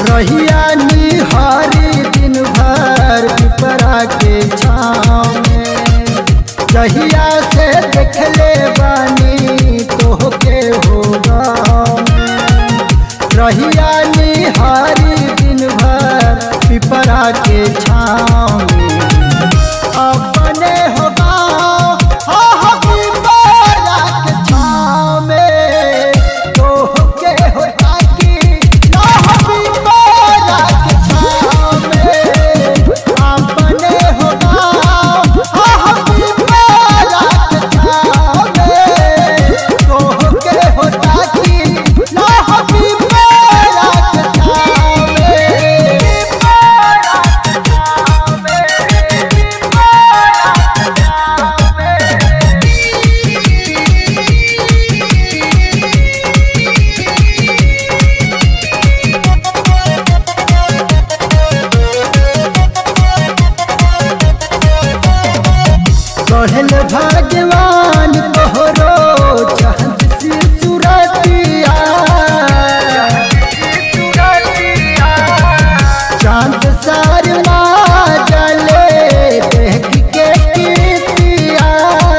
रहिया निहारी दिन भर पिपरा के छाँव में जहिया से देखले बानी तोहके होगा रहिया निहारी दिन भर पिपरा के छाँव में अपने होगा हाँ पिपरा के छाँव में तोहके होगा कि ना पिपरा के छाँव में अपने होगा हाँ पिपरा के छाँव में तोहके होगा कि ना पिपरा के छाँव में कहल भगवान तोहरो चांद सी सूरतिया चांद शर्मा जले देख के कीर्तिया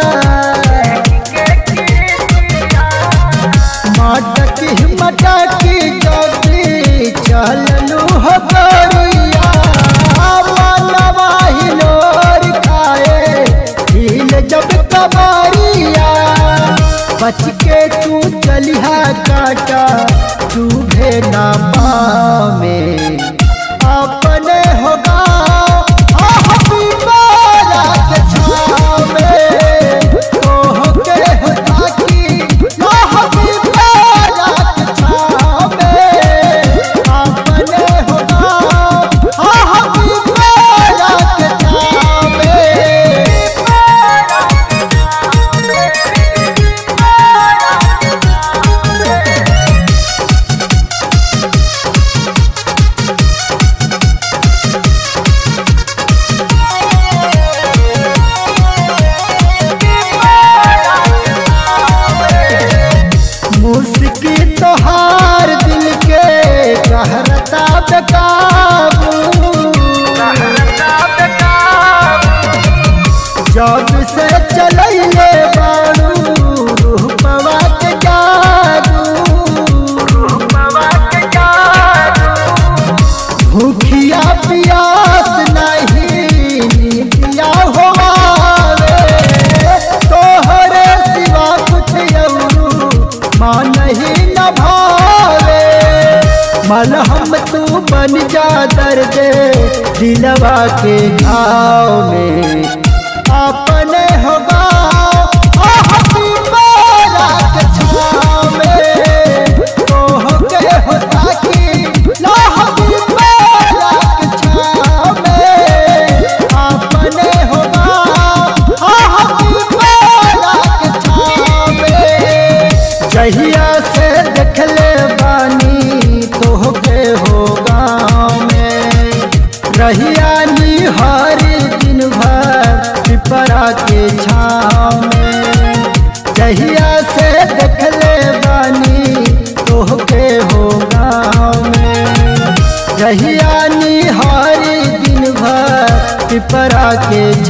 मटकी मटकी जबी चललू हो गरिया मनवा हिलोर खाए हिल जब कबारिया बच के तू चलिहा काटा तू ना पावे अपने होगा आह पिपरा के छाँव में तोहके होगा कि आह पिपरा के छाँव में अपने होगा आह पिपरा के छाँव में मुस्की तोहार दिल के कहरता बेकाबू जब से चलैले बाड़ू रूपवा के जादू भूखिया पियास नहीं नीतिया होवावे तोहरे सिवा कुछ यौरू मान ही न भावे मलहम तू बन जा दर्द दिलवा के घाव में अपने होगा आह पिपरा के छाँव में तोहके होता कि लाह पिपरा के छाँव में अपने होगा आह पिपरा के छाँव में जहिया से देखले बानी तोहके हो गाँव में रहिया निहारी दिन भर पिपरा के छाँव में जहिया से देखले बानी तोहके हो गाँव में जहिया निहारी दिन भर पिपरा के